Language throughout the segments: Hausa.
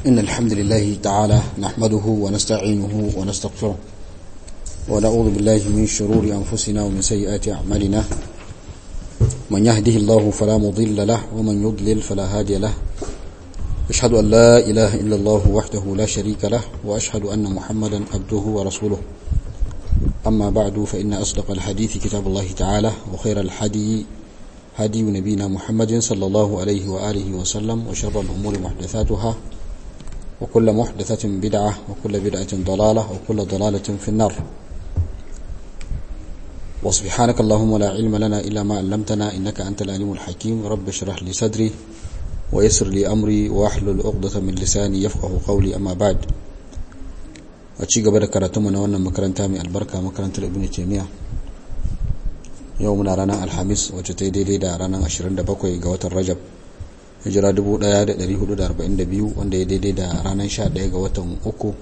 إن الحمد لله تعالى نحمده ونستعينه ونستغفره ونعوذ بالله من شرور أنفسنا ومن سيئات أعمالنا من يهده الله فلا مضل له ومن يضلل فلا هادي له أشهد أن لا إله إلا الله وحده لا شريك له وأشهد أن محمدا عبده ورسوله أما بعد فإن أصدق الحديث كتاب الله تعالى وخير الحدي هدي نبينا محمد صلى الله عليه وآله وسلم وشر الأمور محدثاتها وكل محدثة بدعة وكل بدعة ضلالة وكل ضلالة في النار وسبحانك اللهم لا علم لنا إلا ما علمتنا إنك أنت العليم الحكيم رب اشرح لي صدري ويسر لي أمري واحلل عقدة من لساني يفقه قولي أما بعد أتشي قبل كراتمنا وانا مكرنتا من البركة مكرنتا ابن تيمية يومنا رانا الحميس وجتي دي دي دا رانا 27 ga watan Rajab hijira 1442 wanda ya daidai da ranar 11 ga watan 3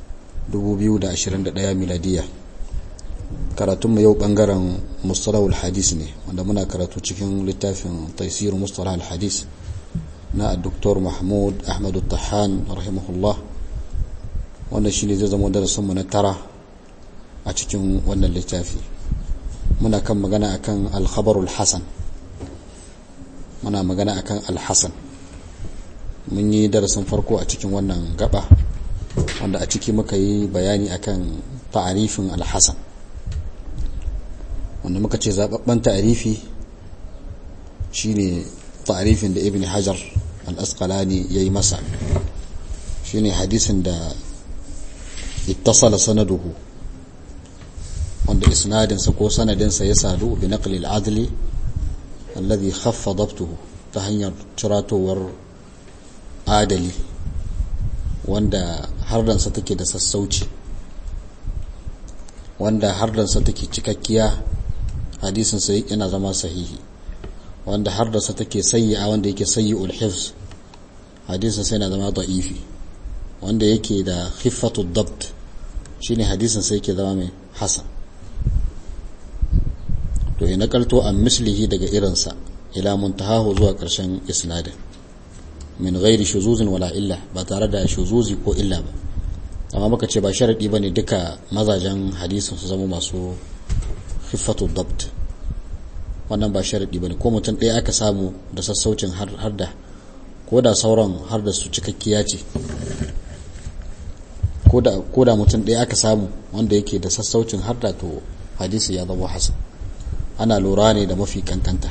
2021 miladiya karatunmu yau bangaren mustalahul hadis ne wanda muna karatu cikin littafin taisir mustalahul hadis na Dr. Mahmud Ahmad Tahan rahimahullah wanda shine zai zama darasinmu na tara a cikin wannan littafi muna kan magana akan al-khabarul hasan muna magana akan al-hasan mun yi darasin farko a cikin wannan gaba wanda a ciki muka yi bayani akan ta'arifin al-hasan wanda muka ce zababben ta'arifi shine ta'arifin da ibn hajar al-asqalani yayi masa shine hadisin da ittasala sanaduhu wanda isnadinsa ko sanadinsa ya sadu bi naqli al-adli alladhi khaffa dabtuhu ta hanyar ciratowar adali wanda hardansa take da sassauci wanda hardansa take cikakkiya hadisin sai yana zama sahihi wanda hardansa take sayyi'a wanda yake sayyi'ul hifz hadisin sai yana zama da'ifi wanda yake da khiffatu dabt shine hadisin sai yake zama mai hasan to ya nakalto an mislihi daga irinsa ila muntahahu zuwa ƙarshen isnadin min ghairi shuzuzin wala illa ba tare da shuzuzi ko illa ba amma muka ce ba sharadi bane duka mazajen hadisin su zama masu khiffatu dabt wannan ba sharadi bane ko mutum ɗaya aka samu da sassaucin har da ko da sauran har da su cikakkiya ce ko da mutum ɗaya aka samu wanda yake da sassaucin har da to hadisi ya zama hasan ana lura ne da mafi kankanta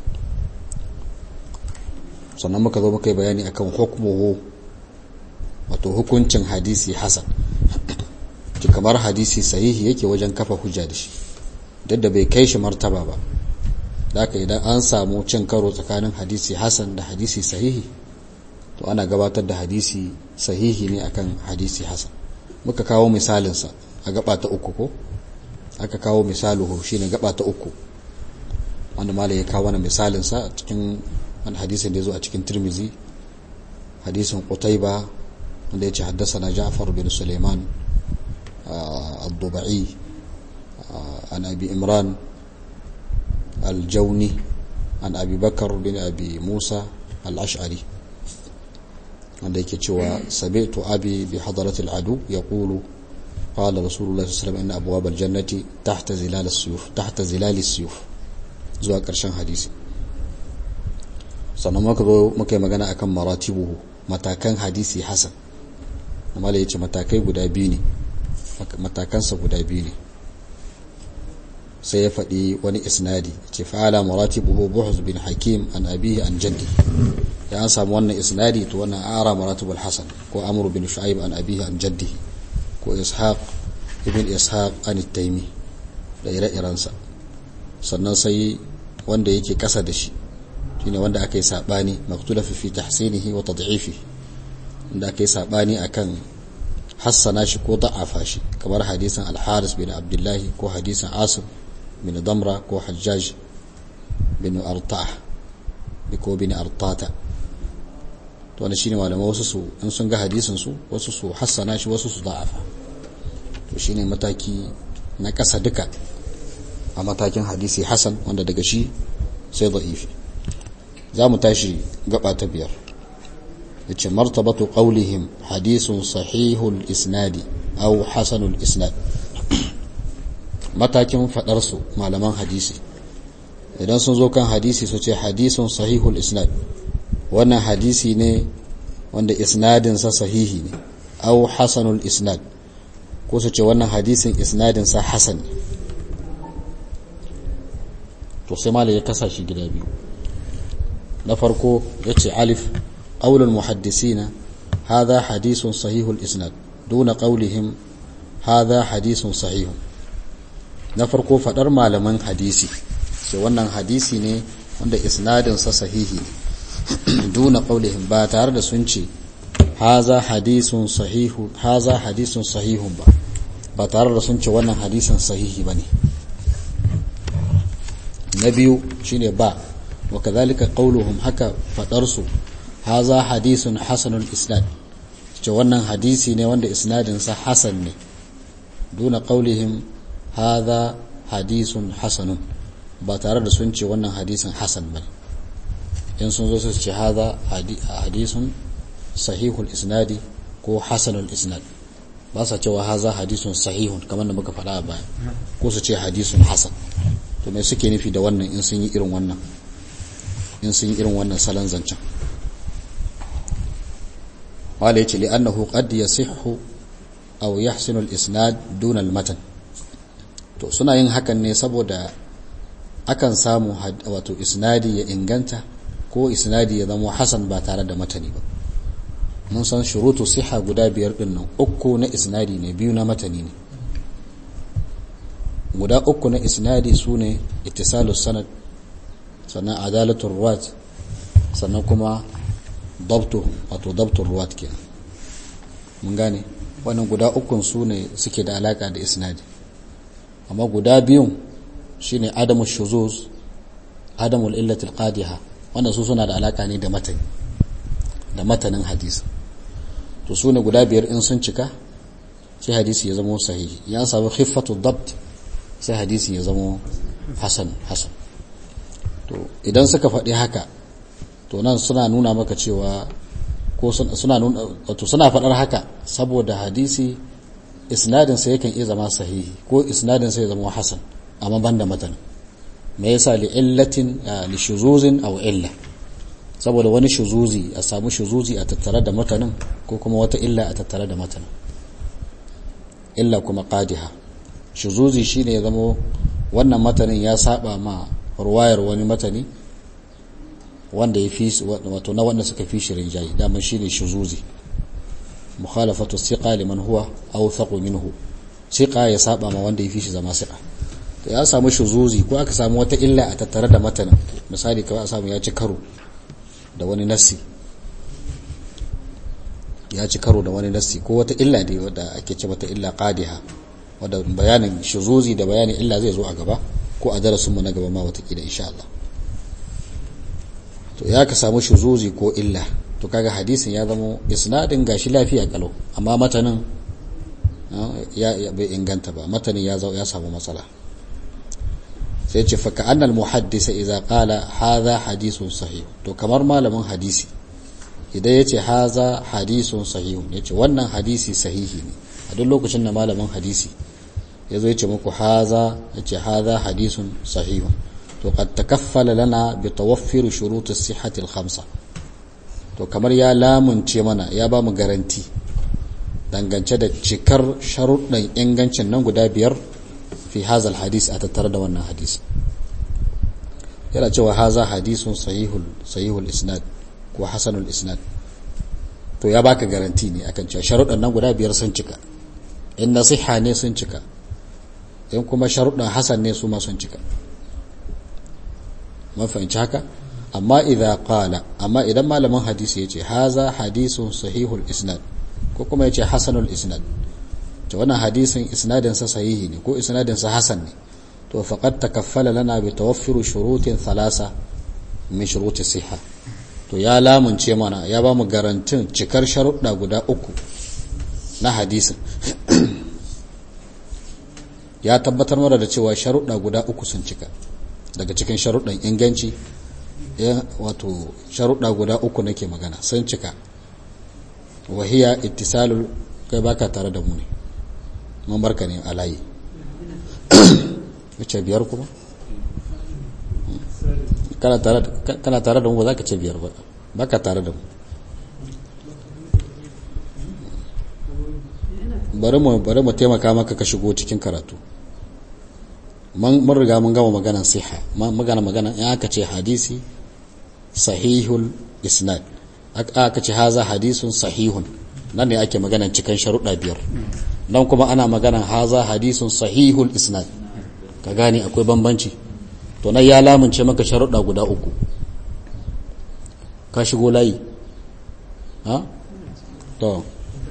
sannan muka zo muka yi bayani akan hukmuhu wato hukuncin hadisi hasan ki kamar hadisi sahihi yake wajen kafa hujja da shi duk da bai kai shi martaba ba haka idan an samu cin karo tsakanin hadisi hasan da hadisi sahihi to ana gabatar da hadisi sahihi ne akan hadisi hasan muka kawo misalinsa a gaba ta uku ko aka kawo misaluhu shine gaba ta uku wanda malai ya kawo wani misalinsa cikin wani hadisin da ya zo a cikin tirmizi hadisin qutaiba wanda ya ce haddasa ja'far bin suleiman al-dubai an abi imran al-jauni an abi bakar bin abi musa al-ash'ari wanda yake cewa sabi'tu abi bi hadaratil adu yaqulu قال رسول الله صلى الله عليه وسلم ان ابواب الجنه تحت ظلال السيوف تحت ظلال السيوف zuwa ƙarshen hadisi sannan muka zo muka yi magana akan maratibuhu matakan hadisi hasan amma ya ce matakai guda biyu ne matakansa guda biyu ne sai ya faɗi wani isnadi ce fa'ala maratibuhu buhuz bin hakim an abihi an jaddi ya an samu wannan isnadi to wannan ara maratibul hasan ko amru bin shu'aib an abihi an jaddi ko ishaq ibn ishaq an taimi da ire-irensa sannan sai wanda yake kasa da shi shine wanda aka yi sabani maktula fi tahsinihi wa tad'ifi inda aka yi sabani akan hassana shi ko da'afa shi kamar hadisin al-haris bin abdullahi ko hadisin asim bin damra ko hajjaj bin artah ko bin artata to wannan shine malamai wasu su in sun ga hadisin su wasu su hassana shi wasu su da'afa to shine mataki na kasa duka a matakin hadisi hasan wanda daga shi sai da'ifi za mu tashi gaba ta biyar yace martabatu qawlihim hadithun sahihul isnadi aw hasanul isnad matakin fadar su malaman hadisi idan sun zo kan hadisi su ce hadisun sahihul isnad wannan hadisi ne wanda isnadinsa sahihi ne au hasanul isnad ko su ce wannan hadisin isnadinsa hasan ne to sai malai ya kasa shi gida biyu na farko ya ce alif ƙaunar muhaddisina hadha hadisun sahihul isnad duna ƙaulihim hadha hadisun sahihun na farko faɗar malaman hadisi sai wannan hadisi ne wanda isnadinsa sahihi ne duna ƙaulihim ba tare da sun ce haza hadisun sahihu haza hadisun sahihun ba ba tare da sun ce wannan hadisin sahihi ba ne na biyu shine ba wa kadhalika qauluhum haka fadar su haza hadisun hasanul isnad ce wannan hadisi ne wanda isnadin sa hasan ne duna qaulihim haza hadisun hasanun ba tare da sun ce wannan hadisin hasan ba in sun zo su ce haza hadisun sahihul isnadi ko hasanul isnad ba sa cewa haza hadisun sahihun kamar da muka faɗa a baya ko su ce hadisun hasan to me suke nufi da wannan in sun yi irin wannan in sun yi irin wannan salon zancen wala yace li annahu qad yasihhu aw yahsinu al-isnad duna al-matan to suna yin hakan ne saboda akan samu wato isnadi ya inganta ko isnadi ya zama hasan ba tare da matani ba mun san shurutu siha guda biyar din nan uku na isnadi ne biyu na matani ne guda uku na isnadi su ne ittisalus sanad sannan adalatul ruwat sannan kuma dabtu wato dabtul ruwat kenan mun gane wannan guda ukun su ne suke da alaka da isnadi amma guda biyun shine adamu shuzuz adamul illatil qadiha wannan su suna da alaka ne da matani da matanin hadisi to su ne guda biyar in sun cika sai hadisi ya zama sahihi ya samu khiffatu dabt sai hadisi ya zama hasan hasan to idan suka faɗi haka to nan suna nuna maka cewa ko suna nuna wato suna faɗar haka saboda hadisi isnadin sa yakan iya zama sahihi ko isnadin sa ya zama hasan amma banda matan me yasa li illatin li shuzuzin aw illa saboda wani shuzuzi a samu shuzuzi a tattare da matanin ko kuma wata illa a tattare da matanin illa kuma qadiha shuzuzi shine ya zama wannan matanin ya saba ma ruwayar wani matani wanda ya fi wato na wanda suka fi shirin jayi dama shine shuzuzi mukhalafatu siqa liman huwa awthaqu minhu siqa ya saba ma wanda ya fi shi zama siqa to ya samu shuzuzi ko aka samu wata illa a tattare da matanin misali kawai a samu ya ci karo da wani nassi ya ci karo da wani nassi ko wata illa ne wadda ake ce mata illa qadiha wadda bayanin shuzuzi da bayanin illa zai zo a gaba ko a darasinmu na gaba ma watakila insha Allah to ya ka samu shuzuzi ko illa to kaga hadisin ya zama isnadin gashi lafiya kalau amma matanin ya bai inganta ba matanin ya ya samu matsala sai ce faka annal muhaddisa idza qala hadha hadithun sahih to kamar malamin hadisi idan yace hadha hadithun sahih yace wannan hadisi sahihi ne a duk lokacin da malamin hadisi ya zo ya ce muku haza ya ce haza hadisun sahihun to qad takaffala lana bi tawaffir shurut as-sihhati al-khamsa to kamar ya lamunce mana ya ba mu garanti dangance da cikar sharuɗan ingancin nan guda biyar fi haza al-hadis a tattare da wannan hadisi yana cewa haza hadisun sahihul sahihul isnad ko hasanul isnad to ya baka garanti ne akan cewa sharuɗan nan guda biyar sun cika in nasiha ne sun cika in kuma sharuɗin hasan ne su ma sun cika mun fahimci haka amma idza qala amma idan malamin hadisi yace haza hadisun sahihul isnad ko kuma yace hasanul isnad to wannan hadisin isnadin sa sahihi ne ko isnadin sa hasan ne to faqad takaffala lana bi tawaffur shurutin thalasa min shuruti siha to ya lamunce mana ya ba mu garantin cikar sharuɗa guda uku na hadisin ya tabbatar mana da cewa sharuɗa guda uku sun cika daga cikin sharuɗan inganci wato sharuɗa guda uku nake magana sun cika wahiya ittisalul kai baka tare da mu ne mun barka ne a layi ce biyar kuma kana tare da mu ba za ka ce biyar ba baka tare da mu bari mu bari mu taimaka maka ka shigo cikin karatu mun riga mun gama maganan siha magana magana in aka ce hadisi sahihul isnad aka ce haza hadisun sahihun nan ne ake maganan cikin sharuɗa biyar nan kuma ana maganan haza hadisun sahihul isnad ka gane akwai bambanci to nan ya lamunce maka sharuɗa guda uku ka shigo layi ha to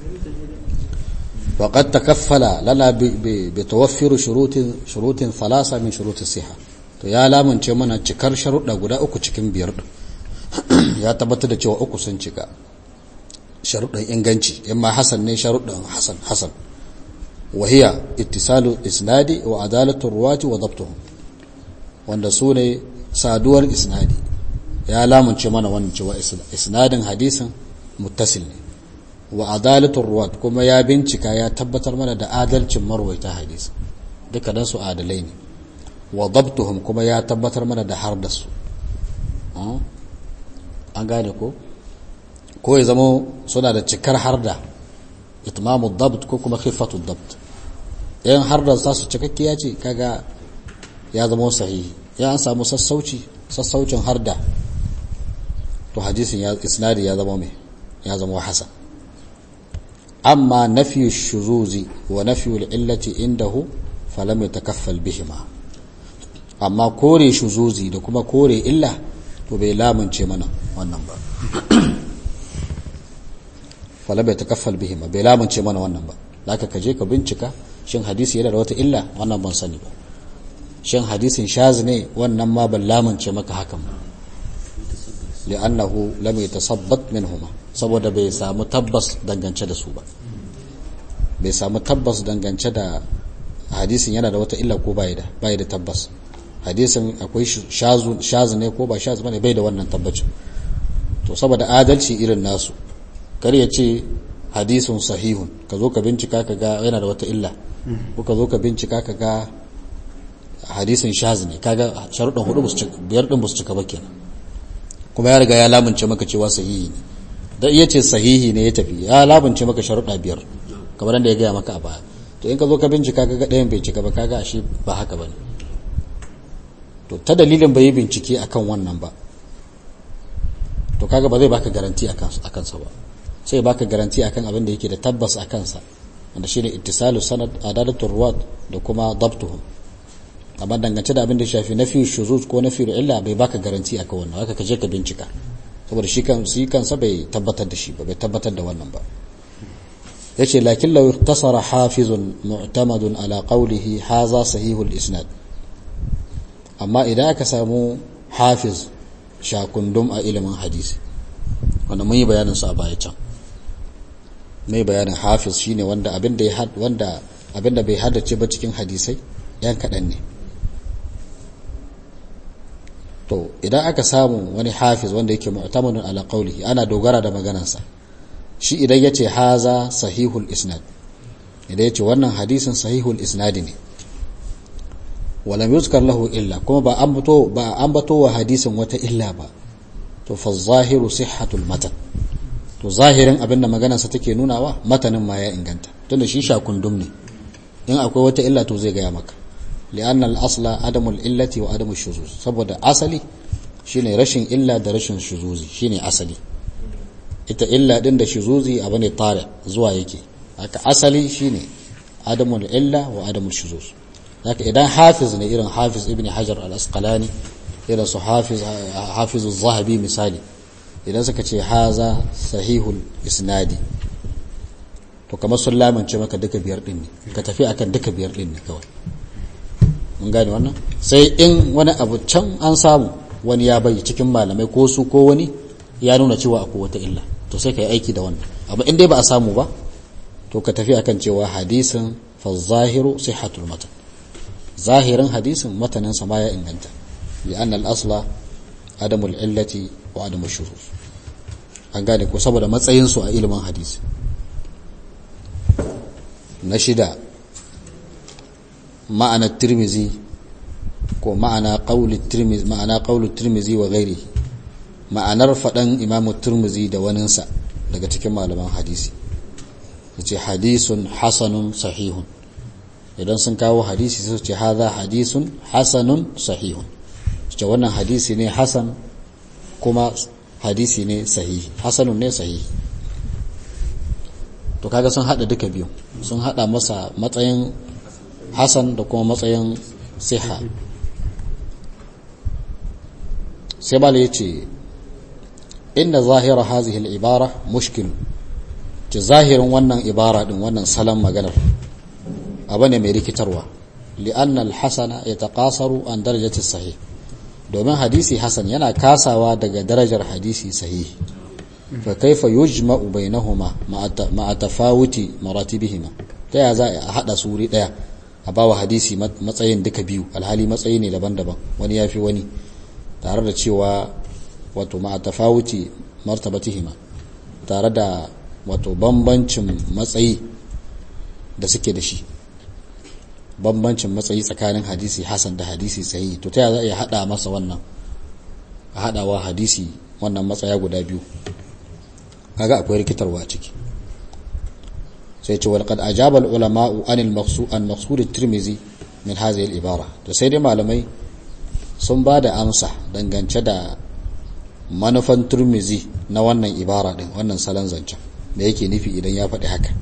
وقد تكفل لنا بتوفر شروط شروط ثلاثه من شروط الصحه to ya lamunce mana cikar sharuɗa guda uku cikin biyar ya tabbatar da cewa uku sun cika sharuɗan inganci in ma hasan ne sharuɗan hasan hasan wahiya ittisalu isnadi wa adalatu ruwati wa dabtuhum wanda su ne saduwar isnadi ya lamunce mana wannan cewa isnadin hadisin muttasil ne wa adalatul ruwat kuma ya bincika ya tabbatar mana da adalcin marwaita hadisi duka dan su adalai ne wa dabtuhum kuma ya tabbatar mana da har da su an gane ko ko ya zama suna da cikar harda itmamu dabt ko kuma khifatu dabt yan harda sa su cikakkiya ce kaga ya zama sahihi ya an samu sassauci sassaucin harda to hadisin ya isnadi ya zama mai ya zama hasan amma nafi shuzuzi wa nafi illati indahu falam yatakaffal bihima amma kore shuzuzi da kuma kore illa to bai lamunce mana wannan ba falam yatakaffal bihima bai lamunce mana wannan ba zaka kaje ka bincika shin hadisi yana da wata illa wannan ban sani ba shin hadisin shaz ne wannan ma ban lamunce maka hakan ba li'annahu lam yatasabbat minhuma saboda bai samu tabbas dangance da su ba bai samu tabbas dangance da hadisin yana da wata illa ko bai da bai da tabbas hadisin akwai shazu shazu ne ko ba shazu bane bai da wannan tabbacin to saboda adalci irin nasu kar ya ce hadisun sahihun ka zo ka bincika ka ga yana da wata illa ko ka zo ka bincika ka ga hadisin shazu ne kaga sharuɗan hudu biyar din su cika ba kenan kuma ya riga ya lamunce maka cewa sahihi ne da iya ce sahihi ne ya tafi ya lamunce maka sharuɗa biyar kamar da ya gaya maka a baya to in ka zo ka bincika kaga ɗayan bai cika ba kaga ashe ba haka bane to ta dalilin bai yi bincike akan wannan ba to kaga ba zai baka garanti akan sa ba sai baka garanti akan abin da yake da tabbas a kansa wanda shine ittisalu sanad adalatul ruwat da kuma dabtuhum amma dangance da abin da shafi nafi shuzuz ko nafi illa bai baka garanti akan wannan haka ka je ka bincika saboda shi kan shi kansa bai tabbatar da shi ba bai tabbatar da wannan ba yace lakin law iktasara hafizun mu'tamadun ala qawlihi haza sahihul isnad amma idan aka samu hafiz shakundum a ilimin hadisi wanda mun yi bayanin sa a baya can mai bayanin hafiz shine wanda abin da ya wanda abin da bai haddace ba cikin hadisai yan kaɗan ne to idan aka samu wani hafiz wanda yake mu'tamadun ala qawlihi ana dogara da maganarsa shi idan yace haza sahihul isnad idan yace wannan hadisin sahihul isnad ne walam yuzkar lahu illa kuma ba ambato ba ambato wa hadisin wata illa ba to fa zahiru sihhatul matan to zahirin abinda maganarsa take nunawa matanin ma ya inganta tunda shi shakundum ne in akwai wata illa to zai gaya maka li'anna al-asla adamul illati wa adamu shuzuz saboda asali shine rashin illa da rashin shuzuzi shine asali ita illa din da shuzuzi abu ne tare zuwa yake haka asali shine adamul illa wa adamul shuzuz haka idan hafiz ne irin hafiz ibn hajar al-asqalani irin su hafiz hafiz az-zahabi misali idan suka ce haza sahihul isnadi to kamar sun lamance maka duka biyar din ne ka tafi akan duka biyar din ne kawai mun gane wannan sai in wani abu can an samu wani ya bai cikin malamai ko su ko wani ya nuna cewa akwai wata illa to sai ka yi aiki da wannan amma in dai ba a samu ba to ka tafi akan cewa hadisin fa zahiru sihhatul matan zahirin hadisin matanin sa ma ya inganta li anna al asla adamul illati wa adamul shuruz an gane ko saboda matsayinsu a ilimin hadisi na shida ma'ana tirmizi ko ma'ana qawli tirmizi ma'ana qawlu tirmizi wa ghairi ma'anar faɗan imamu tirmizi da waninsa daga cikin malaman hadisi yace hadisun hasanun sahihun idan sun kawo hadisi su ce haza hadisun hasanun sahihun ce wannan hadisi ne hasan kuma hadisi ne sahihi hasanun ne sahihi to kaga sun hada duka biyu sun hada masa matsayin hasan da kuma matsayin siha sai bala ya ce inda zahira hazihi al-ibara mushkil ce zahirin wannan ibara din wannan salon maganar abu ne mai rikitarwa li'anna al-hasana yataqasaru an darajati sahih domin hadisi hasan yana kasawa daga darajar hadisi sahihi fa kaifa yujma'u bainahuma ma'a tafawuti maratibihima ta ya za a hada su wuri daya a bawa hadisi matsayin duka biyu alhali matsayi ne daban-daban wani yafi wani tare da cewa wato ma'a tafawuti martabatihima tare da wato bambancin matsayi da suke da shi bambancin matsayi tsakanin hadisi hasan da hadisi sahihi to ta ya za a hada masa wannan a hadawa hadisi wannan matsaya guda biyu kaga akwai rikitarwa a ciki sai ce wal qad ajaba al ulama an al maqsud an maqsud at tirmizi min hadhihi al ibara to sai dai malamai sun ba da amsa dangance da manufan turmizi na wannan ibara din wannan salon zancen da yake nufi idan ya faɗi haka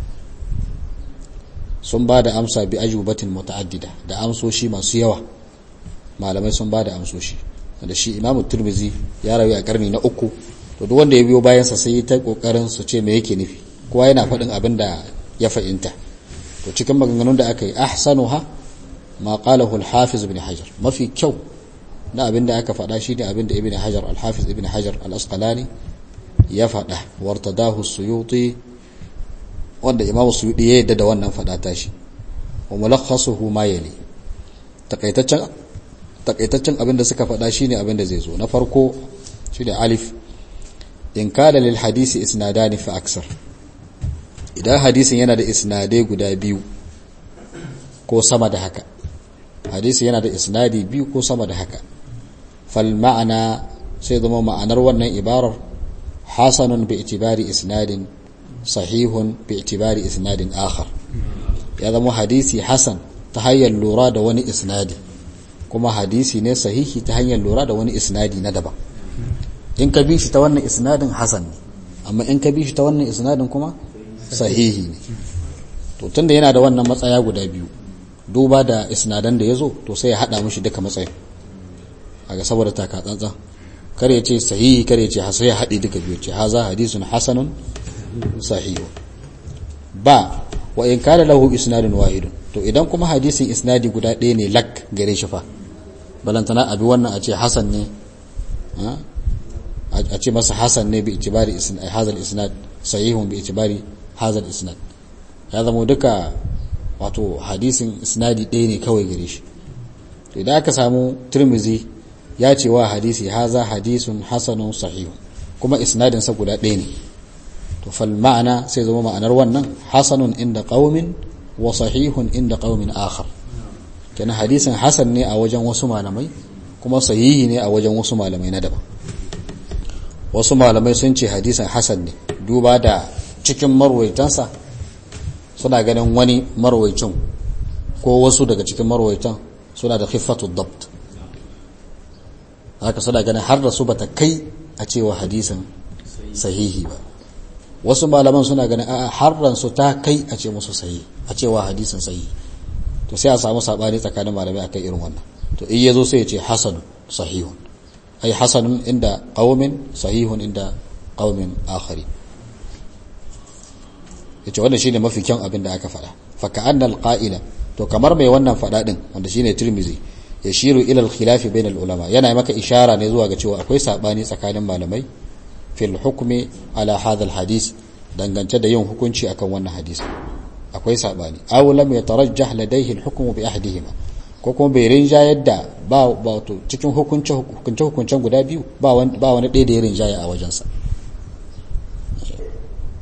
sun ba da amsa bi ajubatin muta'addida da amsoshi masu yawa malamai sun ba da amsoshi da shi imamu turmizi ya rayu a karni na uku to duk wanda ya biyo bayansa sai yi ta kokarin su ce me yake nufi kowa yana faɗin abin da ya fahimta to cikin maganganun da aka yi ahsanuha ma qalahu al-hafiz ibn hajar mafi kyau na abin da aka faɗa shi ne abin da ibn hajar al-hafiz ibn hajar al-asqalani ya faɗa wartadahu suyuti wanda imam suyuti ya yadda da wannan faɗa tashi wa mulakhasuhu ma yali takaitaccen takaitaccen abin da suka faɗa shine abin da zai zo na farko shine alif in kana lil hadisi isnadani fa aksar idan hadisin yana da isnadai guda biyu ko sama da haka hadisi yana da isnadi biyu ko sama da haka fal ma'ana sai zama ma'anar wannan ibarar hasanun bi itibari isnadin sahihun bi itibari isnadin akhar ya zama hadisi hasan ta hanyar lura da wani isnadi kuma hadisi ne sahihi ta hanyar lura da wani isnadi na daban in ka bi shi ta wannan isnadin hasan ne amma in ka bi shi ta wannan isnadin kuma sahihi ne to tunda yana da wannan matsaya guda biyu duba da isnadan da ya zo to sai ya haɗa mishi duka matsayin a ga saboda taka tsantsan kare ya ce sahihi kare ya ce hasa ya haɗe duka biyu ce haza hadisun hasanun sahihu ba wa in kana lahu isnadun wahidun to idan kuma hadisin isnadi guda ɗaya ne lak gare shi fa balantana abi wannan a ce hasan ne a ce masa hasan ne bi itibari hazal isnad sahihun bi itibari hazal isnad ya zama duka wato hadisin isnadi ɗaya ne kawai gare shi to idan aka samu turmizi ya ce wa hadisi haza hadisun hasanun sahihun kuma isnadin sa guda ɗaya ne to fal ma'ana sai zama ma'anar wannan hasanun inda qaumin wa sahihun inda qaumin akhar kenan hadisin hasan ne a wajen wasu malamai kuma sahihi ne a wajen wasu malamai na daban wasu malamai sun ce hadisin hasan ne duba da cikin marwaitansa suna ganin wani marwaicin ko wasu daga cikin marwaitan suna da khiffatu dabt haka suna ganin har da su bata kai a cewa hadisin sahihi ba wasu malaman suna ganin a harran su ta kai a ce musu sahihi a cewa hadisin sahihi to sai a samu sabani tsakanin malamai akan irin wannan to in yazo sai ya ce hasanun sahihun ay hasanun inda qaumin sahihun inda qaumin akhari yace wannan shine mafi kyan abin da aka faɗa fa ka'anna al-qa'ila to kamar mai wannan faɗa din wanda shine Tirmidhi yashiru ila al-khilaf bain al-ulama yana maka ishara ne zuwa ga cewa akwai sabani tsakanin malamai fil hukmi ala hadha al-hadith dangance da yin hukunci akan wannan hadisi akwai sabani aw lam yatarajjah ladayhi al-hukm bi ahdihima ko kuma bai rinjayar da ba wato cikin hukunce hukunce hukuncen guda biyu ba wani ba wani ɗaya da ya rinjaya a wajensa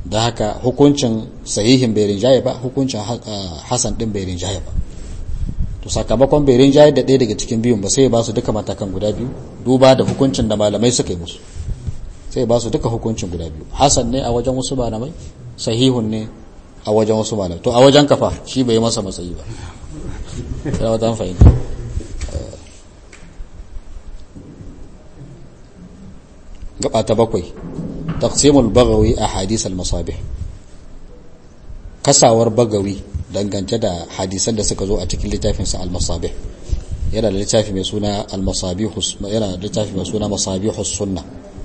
da haka hukuncin sahihin bai rinjaye ba hukuncin hasan din bai rinjaye ba to sakamakon bai rinjaye da ɗaya daga cikin biyun ba sai ba su duka matakan guda biyu duba da hukuncin da malamai suka yi musu sai ba su duka hukuncin guda biyu hasan ne a wajen wasu malamai sahihun ne a wajen wasu malamai to a wajen kafa shi bai yi masa matsayi ba ya wata fahimta gaba ta bakwai taqsimul bagawi a hadisal masabih kasawar bagawi dangance da hadisan da suka zo a cikin littafinsa al-masabih yana da littafi mai suna al-masabih yana da littafi mai suna masabihus sunna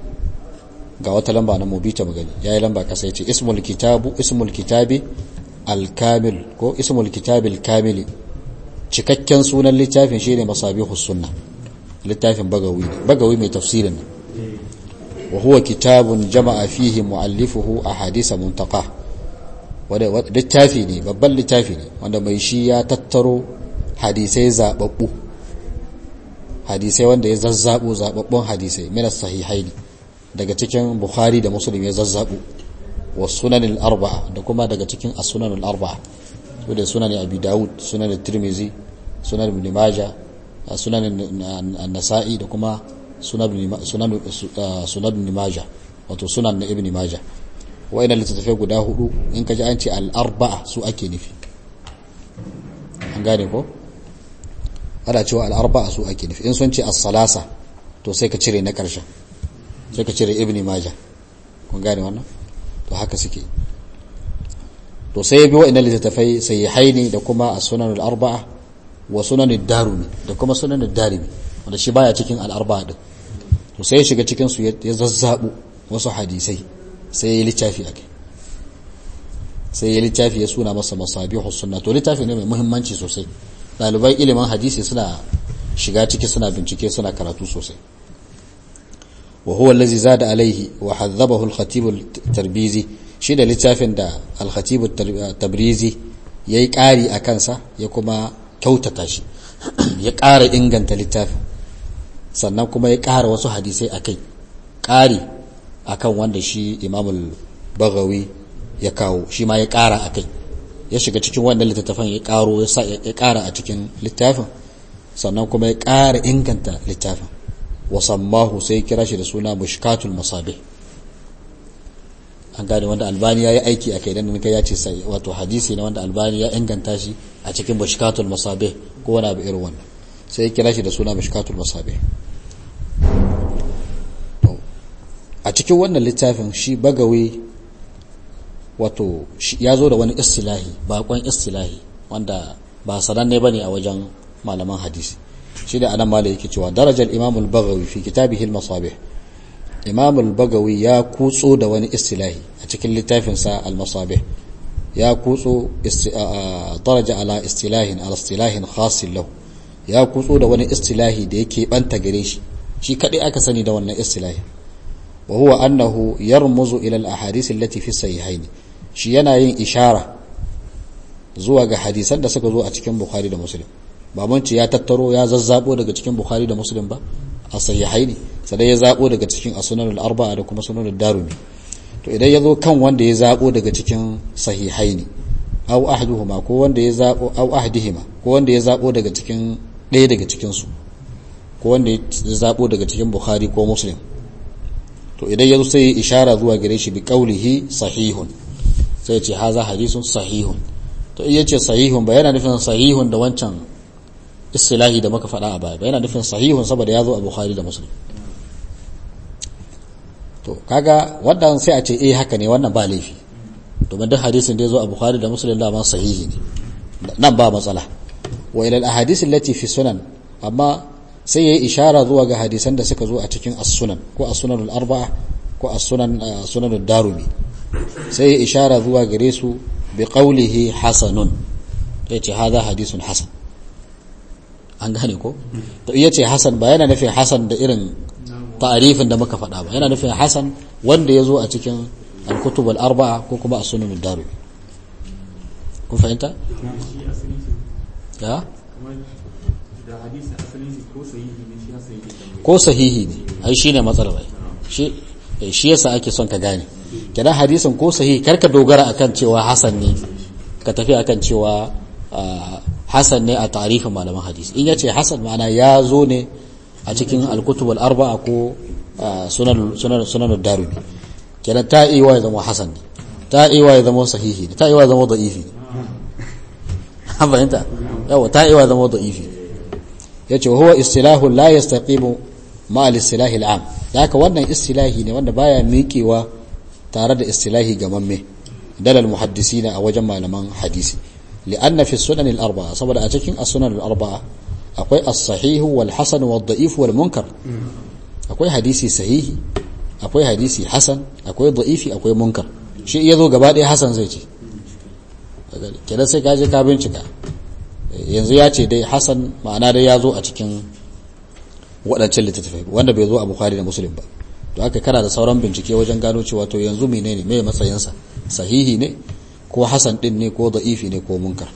ga wata lamba na mubita magani yayi lamba kasa yace ismul kitabu ismul kitabi al-kamil ko ismul kitabi al-kamil cikakken sunan littafin shine masabihus sunna littafin bagawi bagawi mai tafsirin wa huwa kitabun jama'a fihi muallifuhu ahadith muntaqa wanda littafi ne babban littafi ne wanda mai shi ya tattaro hadisai zababbu hadisai wanda ya zazzabo zababbun hadisai min sahihaini daga cikin bukhari da muslim ya zazzabo wa sunan arbaa da kuma daga cikin as-sunan al-arba'a su da sunan abi daud sunan tirmizi sunan ibn majah sunan an-nasa'i da kuma sunan ibn majah wato sunan na ibn majah wa'ina littattafai guda hudu in ka ji an ce al-arba'a su ake nufi an gane ko ana cewa al-arba'a su ake nufi in sun ce as-salasa to sai ka cire na karshen sai ka cire ibn majah kun gane wannan to haka suke to sai ya bi wa'ina littattafai sahihaini da kuma as-sunan al-arba'a wa sunan ad-darimi da kuma sunan ad-darimi wanda shi baya cikin al-arba'a din to sai ya shiga cikin su ya zazzabu wasu hadisai sai ya littafi a kai sai ya littafi ya suna masa masabihu sunna to littafi ne mai muhimmanci sosai ɗaliban ilimin hadisi suna shiga ciki suna bincike suna karatu sosai wa huwa allazi zada alaihi wa hadhabahu al-khatib al-tarbizi shi da littafin da al-khatib al-tabrizi yayi ƙari a kansa ya kuma kyautata shi ya ƙara inganta littafin sannan kuma ya ƙara wasu hadisai akai ƙari akan wanda shi imamul bagawi ya kawo shi ma ya ƙara a kai ya shiga cikin wannan littattafan ya ƙaro ya ƙara a cikin littafin sannan kuma ya ƙara inganta littafin wasammahu sai kira shi da suna mushkatul masabe an gane wanda albani ya yi aiki a kai don kai ya ce sai wato hadisi na wanda albani ya inganta shi a cikin mushkatul masabe ko wani abu irin wannan sai ya kira shi da suna mushkatul masabe a cikin wannan littafin shi bagawi wato ya zo da wani istilahi bakon istilahi wanda ba sananne bane a wajen malaman hadisi shi da anan malai yake cewa darajar imam al-bagawi fi kitabihi al-masabih imam al-bagawi ya kutso da wani istilahi a cikin littafin sa al-masabih ya kutso daraja ala istilahin ala istilahin khas lahu ya kutso da wani istilahi da yake banta gare shi shi kadai aka sani da wannan istilahi وهو أنه يرمز إلى الأحاديث التي في الصحيحين shi yana yin ishara zuwa ga hadisan da suka zo a cikin Bukhari da Muslim ba mun ce ya tattaro ya zazzabo daga cikin Bukhari da Muslim ba a sahihaini sai ya zabo daga cikin as-sunan al-arba'a da kuma sunan ad-darimi to idan ya zo kan wanda ya zabo daga cikin sahihaini aw ahduhuma ko wanda ya zabo aw ahdihima ko wanda ya zabo daga cikin ɗaya daga cikin su ko wanda ya zabo daga cikin Bukhari ko Muslim to idan ya zo sai ishara zuwa gare shi bi qaulihi sahihun sai ce haza hadisun sahihun to iya ce sahihun ba yana nufin sahihun da wancan istilahi da muka faɗa a baya ba yana nufin sahihun saboda ya zo a bukhari da muslim to kaga wannan sai a ce eh haka ne wannan ba laifi domin duk hadisin da ya zo a bukhari da muslim da ma sahihi ne nan ba matsala wa ila al-ahadith allati fi sunan amma sai yayi ishara zuwa ga hadisan da suka zo a cikin as-sunan ko as-sunan al-arba'a ko as-sunan sunan ad-darimi sai yayi ishara zuwa gare su bi qawlihi hasanun yace hadha hadithun hasan an gane ko to iya ce hasan ba yana nufin hasan da irin ta'arifin da muka faɗa ba yana nufin hasan wanda ya zo a cikin al-kutub al-arba'a ko kuma as-sunan ad-darimi kun fahimta ya ko sahihi ne ai shine matsalar ai shi shi yasa ake son ka gane kenan hadisin ko sahihi karka dogara akan cewa hasan ne ka tafi akan cewa hasan ne a tarihin malaman hadisi in yace hasan ma'ana ya zo ne a cikin al-kutub al-arba'a ko sunan sunan sunan darimi kenan ta iya ya zama hasan ne ta iya ya zama sahihi ne ta iya ya zama da'ifi ne an fahimta yawa ta iya ya zama da'ifi ne yace huwa istilahu la yastaqimu ma al-istilahi al-am haka wannan istilahi ne wanda baya miƙewa tare da istilahi gamamme dalal muhaddisina a wajen malaman hadisi li'anna fi sunan al-arba'a saboda a cikin as-sunan al-arba'a akwai as-sahih wal hasan wal da'if wal munkar akwai hadisi sahihi akwai hadisi hasan akwai da'ifi akwai munkar shi iya zo gaba ɗaya hasan zai ce kenan sai ka je ka bincika yanzu ya ce dai hasan ma'ana dai ya zo a cikin waɗancan littattafai wanda bai zo a bukhari da muslim ba to haka kana da sauran bincike wajen gano cewa to yanzu menene me matsayinsa sahihi ne ko hasan din ne ko da'ifi ne ko munkar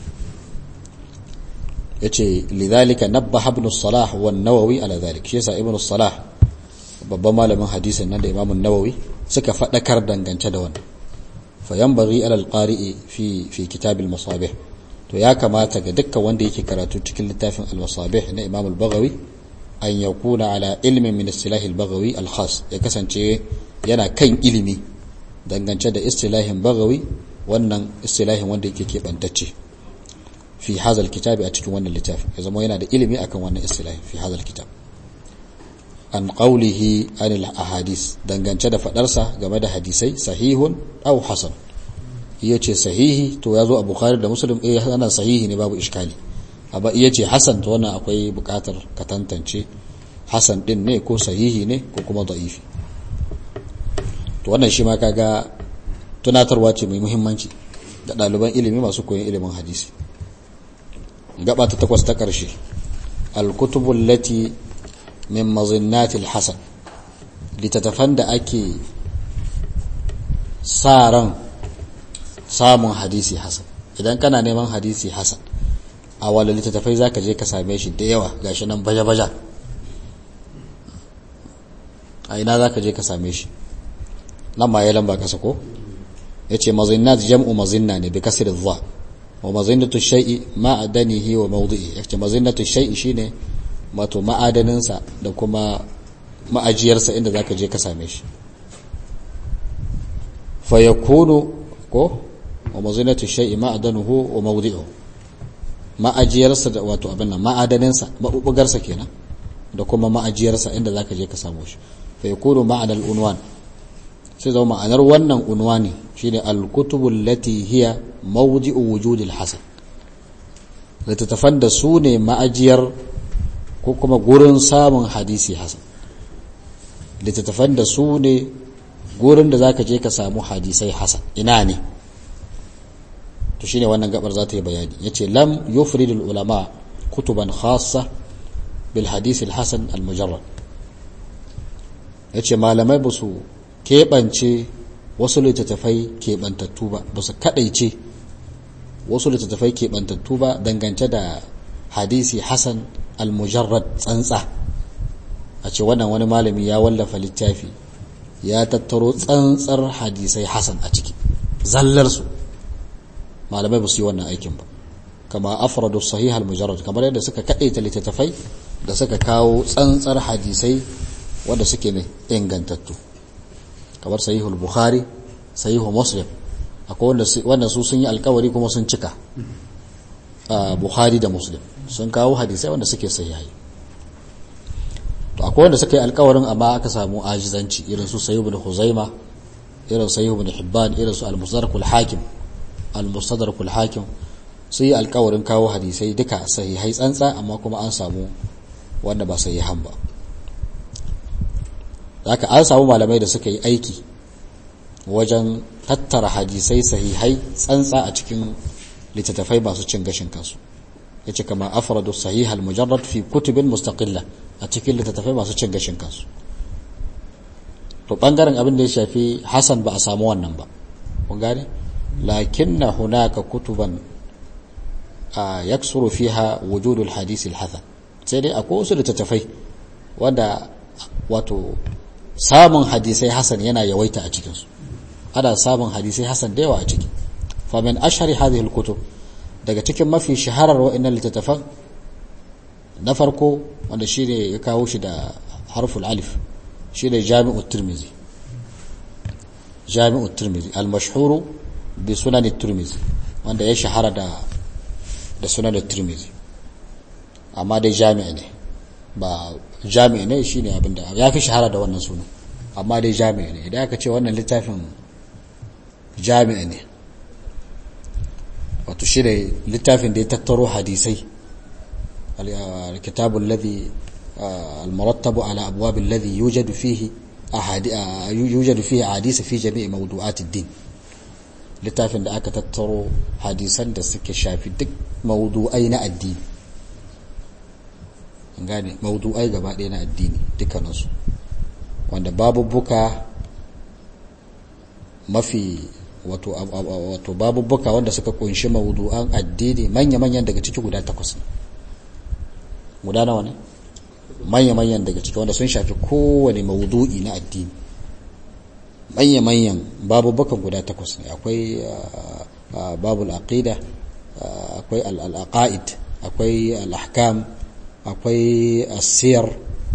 yace lidhalika nabbaha ibn salah wa an-nawawi ala dhalik shi yasa ibn salah babban malamin hadisin nan da imam an-nawawi suka fadakar dangance da wannan fa yanbaghi ala al-qari'i fi fi kitab al-masabih to ya kamata ga dukkan wanda yake karatu cikin littafin al-masabih na imam al-baghawi an yakuna ala ilmin min istilahi al-baghawi al-khas ya kasance yana kan ilimi dangance da istilahin bagawi wannan istilahin wanda yake keɓantacce fi hazal kitabi a cikin wannan littafin ya zama yana da ilimi akan wannan istilahin fi hazal kitab an qawlihi anil ahadis dangance da fadarsa game da hadisai sahihun aw hasan iya ce sahihi to ya zo a bukhari da muslim eh ana sahihi ne babu iskali amma iya ce hasan to wannan akwai bukatar ka tantance hasan din ne ko sahihi ne ko kuma da'ifi to wannan shi ma kaga tunatarwa ce mai muhimmanci ga ɗaliban ilimi masu koyon ilimin hadisi gaba ta takwas ta ƙarshe alkutubul lati min mazinnatil hasan littattafan da ake sa ran samun hadisi hasan idan kana neman hadisi hasan a wala littattafai za ka je ka same shi da yawa gashi nan baja-baja a ina za ka je ka same shi nan ma ya lamba kasa ko ya ce mazinnat jam'u mazinna ne bi kasir dha wa mazinnatu shay'i ma'adanihi wa mawdi'i ya ce mazinnatu shay'i shine wato ma'adaninsa da kuma ma'ajiyarsa inda zaka je ka same shi fa yakunu ko wa mazinnatu shay'i ma'adanuhu wa mawdi'uhu ma'ajiyarsa da wato abin nan ma'adaninsa mabubugarsa kenan da kuma ma'ajiyarsa inda zaka je ka samu shi fa yakunu ma'anal unwan sai zama ma'anar wannan unwani shine al-kutubul lati hiya mawdi'u wujudil hasan littattafan da su ne ma'ajiyar ko kuma gurin samun hadisi hasan littattafan da su ne gurin da zaka je ka samu hadisai hasan ina ne to shine wannan gabar za ta yi bayani yace lam yufridul ulama kutuban khassa bil hadith al hasan al mujarrad yace malamai ba su keɓance wasu littattafai keɓantattu ba ba su kaɗaice wasu littattafai keɓantattu ba dangance da hadisi hasan al-mujarrad tsantsa a ce wannan wani malami ya wallafa littafi ya tattaro tsantsar hadisai hasan a ciki zallarsu malamai ba su yi wannan aikin ba kama afradu sahih al-mujarrad kamar yadda suka kaɗaita littattafai da suka kawo tsantsar hadisai wanda suke mai ingantattu kamar sahihul bukhari sahihul muslim akwai wanda su sun yi alkawari kuma sun cika bukhari da muslim sun kawo hadisai wanda suke sahihai to akwai wanda suka yi alkawarin amma aka samu ajizanci irin su sahih ibn huzaima irin sahih ibn hibban irin su al-mustadrakul hakim al-mustadrakul hakim sun yi alkawarin kawo hadisai duka sahihai tsantsa amma kuma an samu wanda ba sahihan ba haka an samu malamai da suka yi aiki wajen tattara hadisai sahihai tsantsa a cikin littattafai masu cin gashin kansu ya ce kama afradu sahih al-mujarrad fi kutubin mustaqilla a cikin littattafai masu cin gashin kansu to bangaren abin da ya shafi hasan ba a samu wannan ba kun gane lakinna hunaka kutuban a yaksuru fiha wujudul hadisi al-hasan sai dai akwai wasu littattafai wanda wato samun hadisai hasan yana yawaita a cikinsu ana samun hadisai hasan da yawa a ciki fa min ashhari hadhihi al-kutub daga cikin mafi shaharar wa'annan littattafan na farko wanda shine ya kawo shi da harful alif shine jami'ut tirmizi jami'ut tirmizi al-mashhuru bi sunan tirmizi wanda ya shahara da da sunan tirmizi amma dai jami'i ne ba jami'i ne shine abinda ya fi shahara da wannan sunan amma dai jami'i ne idan aka ce wannan littafin jami'i ne wato shi ne littafin da ya tattaro hadisai الكتاب الذي المرتب على أبواب الذي يوجد فيه يوجد فيه حديث في جميع موضوعات الدين littafin da aka tattaro hadisan da suke shafi duk maudu'ai na addini gane maudu'ai gaba ɗaya na addini dukkaninsu wanda babubuka mafi wato wato babubuka wanda suka kunshi maudu'an addini manya-manyan daga ciki guda takwas ne guda nawa ne manya-manyan daga ciki wanda sun shafi kowane maudu'i na addini manya-manyan babubukan guda takwas ne akwai babul aqida akwai al-aqaid akwai al-ahkam akwai asiyar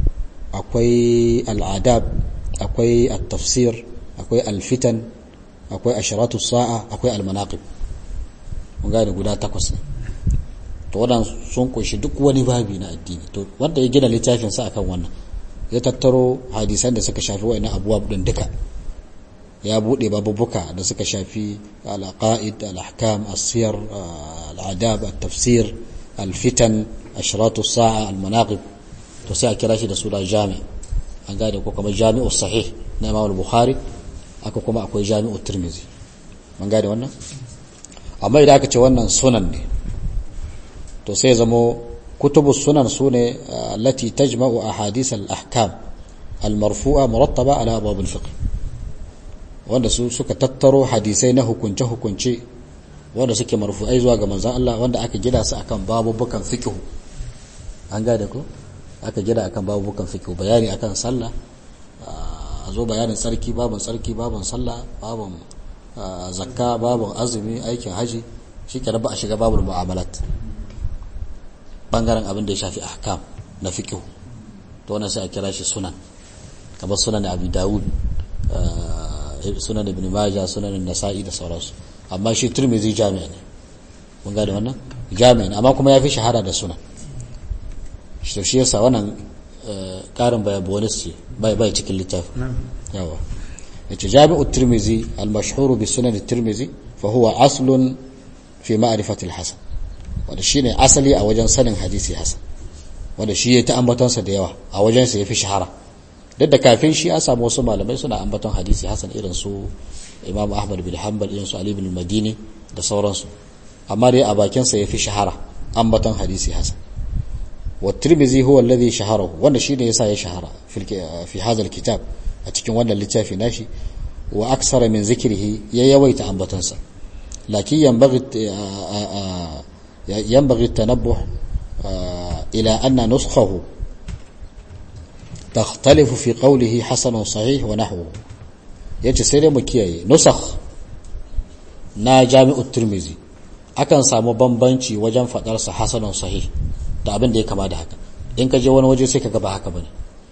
akwai al'adab akwai al-tafsir akwai al-fitan akwai ashiratu sa'a akwai al-manaqib mun gane guda takwas ne to wadan sun kunshi duk wani babi na addini to wanda ya gina littafin sa akan wannan ya tattaro hadisan da suka shafi wa'annan abubuwa din duka ya bude babubuka da suka shafi al-aqaid al-ahkam as-siyar al-adab at-tafsir al-fitan ashiratu sa'a al-manaqib to sai a kira shi da suna jami an gane ko kamar jami'u sahih na imam al-bukhari aka kuma akwai jami'u tirmizi an gane wannan amma idan aka ce wannan sunan ne to sai zamo kutubu sunan sune allati tajma'u ahadith al-ahkam al-marfu'a murattaba ala abwab al-fiqh wanda su suka tattaro hadisai na hukunce hukunce wanda suke marfu'ai zuwa ga manzon Allah wanda aka gida su akan babubukan fiqh an gane ko aka gida akan babubukan fiqh bayani akan sallah a zo bayanin tsarki babun tsarki babun sallah babun zakka babun azumi aikin haji shikenan ba a shiga babul mu'amalat bangaren abin da ya shafi ahkam na fiqh to wannan sai a kira shi sunan kamar sunan Abi Dawud sunan Ibn Majah sunan Nasa'i da sauransu amma shi Tirmidhi jami'a ne mun ga da wannan jami'a ne amma kuma ya fi shahara da sunan shi shi yasa wannan karin baya bonus ce bai bai cikin littafi yawa yace jami'u tirmizi al-mashhur bi sunan tirmizi fa huwa aslun fi ma'rifati al-hasan wanda shine asali a wajen sanin hadisi hasan wanda shi ya ta ambaton sa da yawa a wajen sa yafi shahara duk da kafin shi an samu wasu malamai suna ambaton hadisi hasan irin su Imam Ahmad bin Hanbal irin su Ali bin Madini da sauransu amma dai a bakin sa yafi shahara ambaton hadisi hasan والترمذي هو الذي شهره wanda shine yasa ya shahara fi hadha alkitab a cikin wannan littafi nashi wa aksara min zikrihi ya yawaita ambatansa lakin yanbaghi yanbaghi tanabbuh ila anna nuskhahu تختلف في قوله حسن صحيح ونحوه yace sai dai mu kiyaye nusakh na jami'ut tirmizi akan samu bambanci wajen fadar sa hasanun sahih da abin da ya kama da haka in ka je wani waje sai ka ga ba haka bane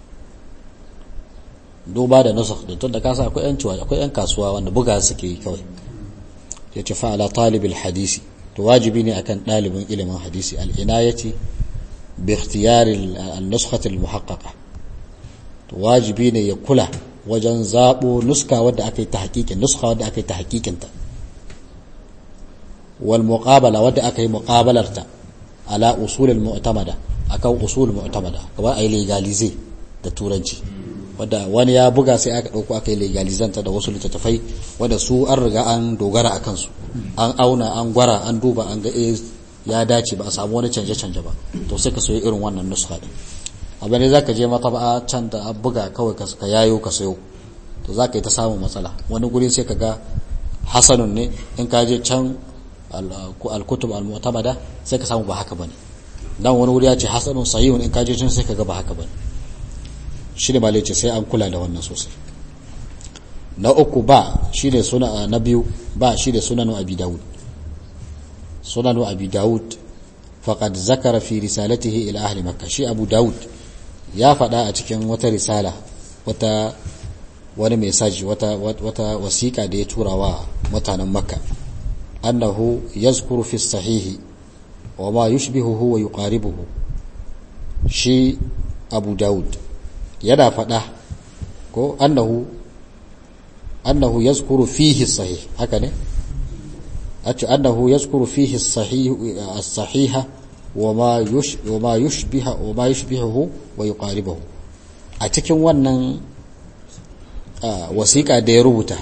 duba da nusakh da tunda ka sa akwai yan ciwa akwai yan kasuwa wanda buga suke yi kawai yace fa ala talibil hadisi to wajibi ne akan dalibin ilimin hadisi al inayati bi ikhtiyar al nuskhah al muhaqqaqa to wajibi ne ya kula wajen zabo nuska wadda aka yi ta hakikin nuska wadda aka yi ta hakikinta wal muqabala wadda aka yi muqabalarta ala usulul mu'tamada akan usul mu'tamada kamar ai legalize da turanci wanda wani ya buga sai aka dauko aka yi legalizanta da wasu littattafai wanda su an riga an dogara akan su an auna an gwara an duba an ga eh ya dace ba a samu wani canje canje ba to sai ka soyi irin wannan nuska din abin ne zaka je mata can da an buga kawai ka yayo ka sayo to zaka yi ta samun matsala wani guri sai ka ga hasanun ne in ka je can al-kutub al-mu'tamada sai ka samu ba haka bane dan wani wuri ya ce hasanun sahihun in ka je can sai ka ga ba haka bane shi ne malai ce sai an kula da wannan sosai na uku ba shine suna na biyu ba shine sunanu abi daud sunanu abi daud faqad zakara fi risalatihi ila ahli makkah shi abu daud ya faɗa a cikin wata risala wata wani mesaji wata wata wasiƙa da ya tura wa mutanen makka annahu yazkuru fi sahihi wa ma yushbihuhu wa yuqaribuhu shi abu daud yana faɗa ko annahu annahu yazkuru fihi sahih haka ne ace annahu yazkuru fihi sahih as-sahiha wa ma yush wa ma yushbiha wa ma yushbihuhu wa yuqaribuhu a cikin wannan wasiƙa da ya rubuta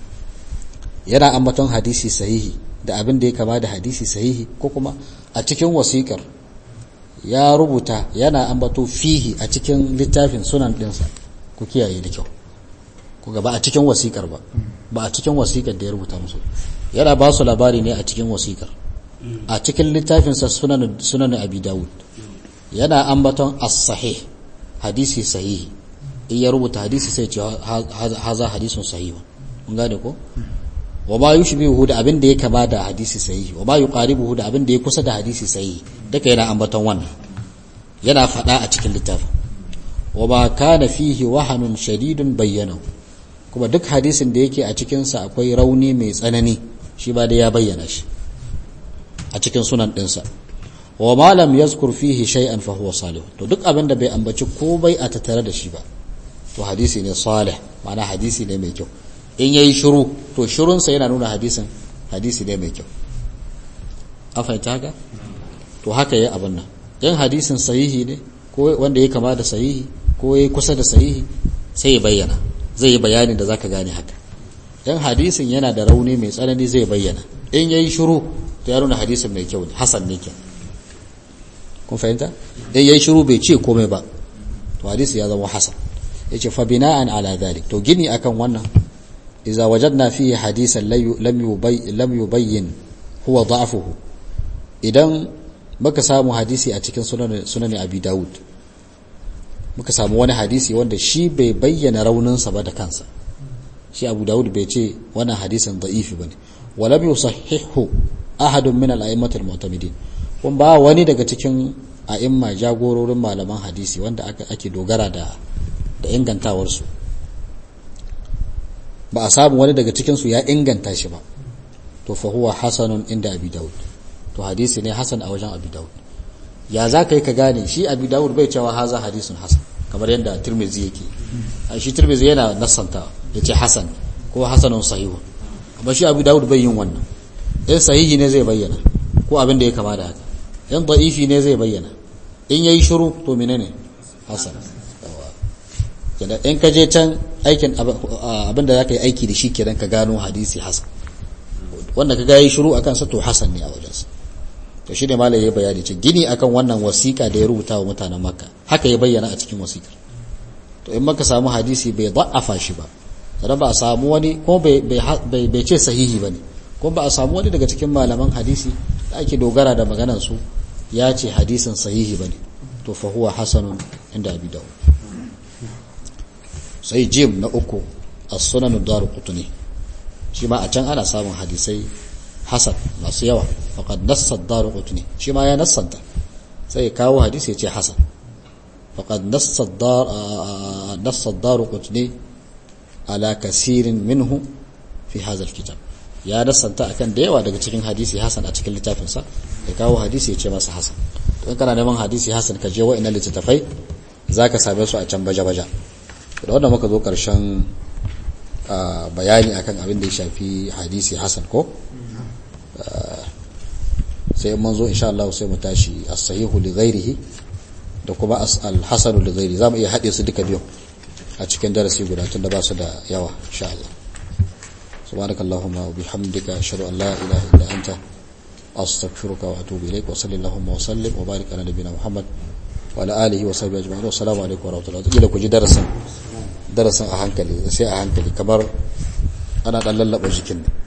yana ambaton hadisi sahihi da abin da ya kama da hadisi sahihi ko kuma a cikin wasiƙar ya rubuta yana ambato fihi a cikin littafin sunan ɗinsa ku kiyaye da kyau ku gaba a cikin wasiƙar ba ba a cikin wasiƙar da ya rubuta musu yana ba su labari ne a cikin wasiƙar a cikin littafinsa sunan sunan abi dawud yana ambaton as-sahih hadisi sahihi in ya rubuta hadisi sai ce haza hadisun sahihi mun gane ko wa ma yushbihu da abin da ya kama da hadisi sahihi wa ma yuqaribuhu da abin da ya kusa da hadisi sahihi duka yana ambaton wannan yana fada a cikin littafin wa ma kana fihi wahanun shadidun bayyana kuma duk hadisin da yake a cikin sa akwai rauni mai tsanani shi ba da ya bayyana shi a cikin sunan dinsa wa ma lam yazkur fihi shay'an fa huwa salih to duk abin da bai ambaci ko bai a tattare da shi ba to hadisi ne salih ma'ana hadisi ne mai kyau in yayi shiru to shirunsa yana nuna hadisin hadisi ne mai kyau an fahimta haka to haka yayi abin nan in hadisin sahihi ne ko wanda ya kama da sahihi ko ya kusa da sahihi sai ya bayyana zai yi bayanin da zaka gane haka in hadisin yana da rauni mai tsanani zai bayyana in yayi shiru to ya nuna hadisin mai kyau ne hasan ne kenan kun fahimta in yayi shiru bai ce komai ba to hadisi ya zama hasan yace fa bina'an ala dhalik to gini akan wannan idza wajadna fihi hadisan lam yubay lam yubayyin huwa da'fuhu idan muka samu hadisi a cikin sunan sunan abi daud muka samu wani hadisi wanda shi bai bayyana raunin sa ba da kansa shi abu daud bai ce wannan hadisin da'ifi bane wa lam yusahhihu ahadun min al-a'immatil mu'tamidin kun ba wani daga cikin a'imma jagororin malaman hadisi wanda ake dogara da da ingantawarsu ba a samu wani daga cikinsu ya inganta shi ba to fa huwa hasanun inda abi daud to hadisi ne hasan a wajen abi daud ya za ka yi ka gane shi abi daud bai cewa haza hadisun hasan kamar yadda tirmizi yake a shi tirmizi yana nassanta ya ce hasan ko hasanun sahihun amma shi abi daud bai yin wannan in sahihi ne zai bayyana ko abin da ya kama da haka in da'ifi ne zai bayyana in yayi shiru to menene hasan kenan in ka je can aikin abin da za ka yi aiki da shi kenan ka gano hadisi hasan wanda ka gayi shiru akan sa to hasan ne a wajensa to shi ne malai ya bayani ce gini akan wannan wasiƙa da ya rubuta wa mutanen makka haka ya bayyana a cikin wasiƙar to in maka samu hadisi bai da'afa shi ba sannan ba a samu wani ko bai ce sahihi ba ne ko ba a samu wani daga cikin malaman hadisi da ake dogara da maganar su ya ce hadisin sahihi ba ne to fa huwa hasanun inda abi dawud sai jim na uku a sunan daru kutuni shi ma a can ana samun hadisai hasan masu yawa faƙad nassar daru kutuni shi ma ya nassanta sai kawo hadisi ya ce hasan faƙad nassar daru kutuni ala kasirin minhu fi hazar kitab ya nassanta akan da yawa daga cikin hadisi hasan a cikin littafinsa ya kawo hadisi ya ce masa hasan to in kana neman hadisi hasan ka je wa'ina littattafai za ka same su a can baja-baja da wanda muka zo karshen bayani akan abin da ya shafi hadisi hasan ko sai mun zo insha Allah sai mu tashi as-sahihu li ghairihi da kuma al-hasanu li ghairi zamu iya hade su duka biyu a cikin darasi guda tunda ba su da yawa insha Allah subhanakallahumma wa bihamdika ashhadu an la ilaha illa anta astaghfiruka wa atubu ilaik wa sallallahu wa sallim wa barik ala nabiyyina muhammad wa ala alihi wa sahbihi ajma'in assalamu alaikum wa rahmatullahi kila ku ji darasin darasin a hankali sai a hankali kamar ana dan lallaba jikin